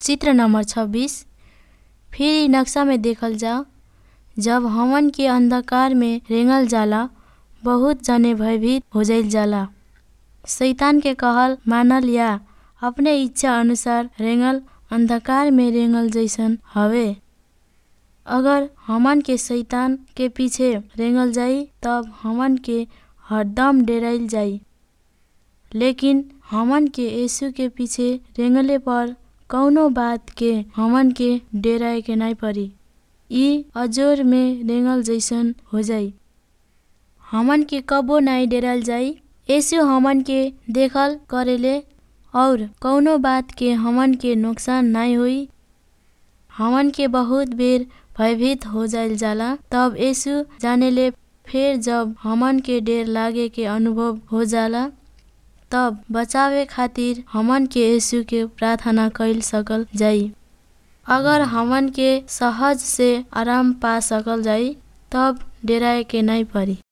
चित्र नंबर छब्बीस फिर इ नक्शा में देखल जाओ जब हमन के अंधकार में रेंगल जाला बहुत जने भयभीत हो जाइल जाला शैतान के कहल मानल या अपने इच्छा अनुसार रेंगल अंधकार में रेंगल जैसन हवे अगर हमन के शैतान के पीछे रेंगल जाई तब हमन के हरदम डेराइल जाई लेकिन हमन के यीशु के पीछे रेंगले पर कौनो बात के हमन के डेराए के नाई परी इ अजोर में रेंगल जैसन हो जाई हमन के कबो नाई डेराल जाई यीशु हमन के देखल करेले और कौनो बात के हमन के नुकसान नाई होई हमन के बहुत बेर भयभीत हो जाइल जाला तब यीशु जानेले फिर जब हमन के डेर लागे के अनुभव हो जाला तब बचावे खातिर हमन के यीशु के प्रार्थना कइल सकल जाई अगर हमन के सहज से आराम पा सकल जाई तब डेराए के नाई परी